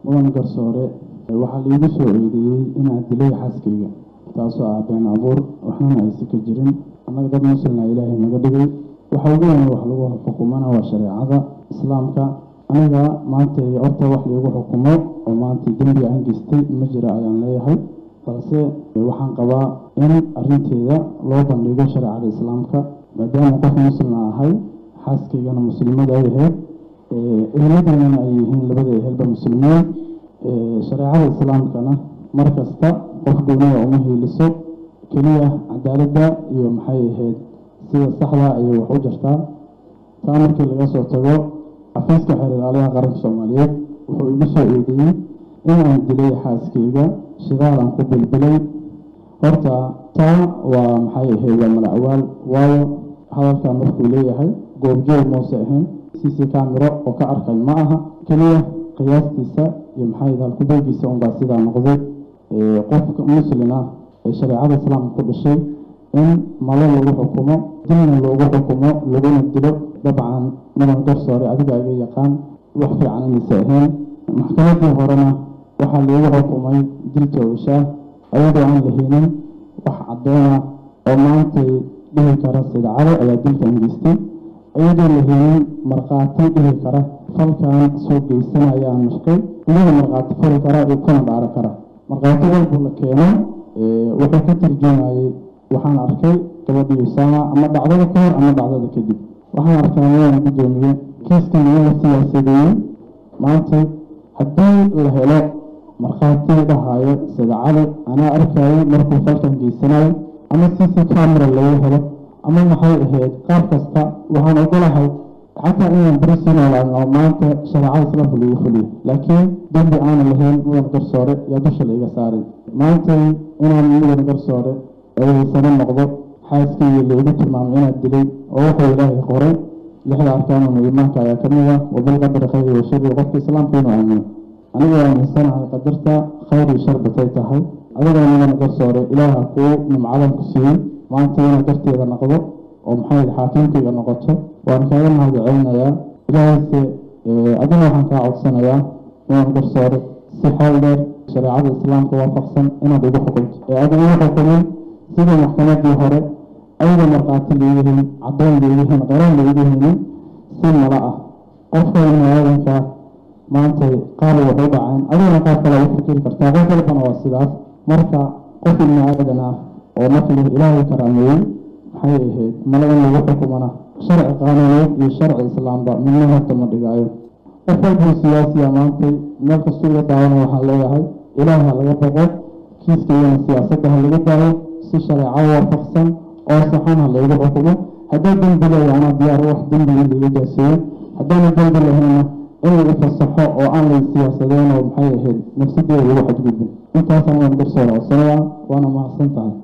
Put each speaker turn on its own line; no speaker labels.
mudan garsoore waxaa liigu soo eedeeyey inaan dilay xaaskayga taasoo ah been abuur waxnana aysa ka jirin annaga dad muslina ilaahay naga dhigay waxa ugu weyn wax lagu xukumana waa shareecada islaamka aniga maanta horta wax liigu xukumo oo maanta dembi aan geystay ma jira ayaan leeyahay balse waxaan qabaa in arinteeda loo bandhigo shareecada islaamka maadaama qof muslina ahay xaaskaygana muslimada ay ahayd eheladeynana ay yihiin labada ehelba muslimiin shareecada islaamkana mar kasta qof gooniya uma hiiliso keliya cadaaladda iyo maxay ahayd sida saxda ayay wax u jirtaa taa markii laga soo tago xafiiska xeer ilaaliyaha qaranka soomaaliyeed wuxuu igu soo eedeeyey inaan dilay xaaskayga shidaalan ku bilbilay horta taa waa maxay ahayd waa malacawaal waayo hadalkaa markuu leeyahay goobjoog muuse ahayn cc camero oo ka arkay ma aha keliya qiyaastiisa iyo maxay halkubeegiisa unbaa sidaa noqday qofka muslin ah ee shareecada islaamka ku dhashay in malo lagu xukumo dilna loogu xukumo laguna dilo dabcan mudan garsoore adiga iga yaqaan wax fiican inaysa ahayn maxkamadii horena waxaa loogu xukumay dil toogashaa ayadoo aan lahaynin wax caddoona oo maantay dhihi kara sidcado ayaa dilkan geystay iyadoo lahaynin markhaati dhihi kara falkan soo geysanayaan mashqay iyaga markhaati fali kara iyo kuna dhaaro kara markhaati walbu la keeno wuxuu ka tarjumayay waxaan arkay gabadhii usaama ama dhacdada ka hor ama dhacdada kadib waxaan arkaa waan guddoomiye kiiskan iyaga siyaasadeeyey maanta haddii la helo markhaati dhahaayo sidcado anaa arkayay markuu falkan geysanayo ama cc camera laga helo ama maxay ahayd qaar kasta waxaan ogolahay xataa inaan beri sii noolaan oo maanta shareecada islaamka lagu fuliyo laakiin dembi aanan lahayn mudan garsoore yaa dusha laiga saaray maantay inaan mudan garsoore eedaysano noqdo xaaskayga laigu tilmaamay inaad dilay oo wuxuu ilaahay qoray lixda arkaanuna iimaanka ayaa ka mid ah wabilqadari khayri wa shari qofka islaamka inuu aamino aniga aaminsanahay qadarta khayr iyo shar batay tahay adigoo mudan garsoore ilaaha kuu nimcadan ku siiyey maanta inaad darteeda noqdo oo maxay xaakiimkayga noqoto waan kaaga mahad celinayaa ilaahayse adina waxaan kaa codsanayaa mudan garsoore si xeel dheer shareecada islaamka waafaqsan inaad igu xukunto ee aad igu xukumin sida maxkamadii hore ayada markhaati leeyihiin caddoon leeyihiin qaraan leeyihiin si mala ah qofka ibniaadanka maanta qaar wax u dhaceen adigana qaar kale u fikiri kartaa qof walbana waa sidaas marka qof ibni aadan ah oo markii ilaahay karaameeyey maxay ahayd mala in lagu xukumana sharci qaanuuneed iyo sharci islaamba midna horta ma dhigaayo qof walbuu siyaasiya maantay meel kastuu iga daawano waxaan leeyahay ilaaha laga boqo kiiskaygana siyaasadda ha laga daayo si shareeco waafaqsan oo saxan ha laygu xukumo haddaa dembi leeya anaa diyaar wax dembi in laiga jaaseeyo haddaana dembi lahayna in lagu fasaxo oo aan lay siyaasadeen oo maxay ahayd nafsadeeda lagu xadgudbin intaasaan waan garsoora codsanaya waana mahadsan tahay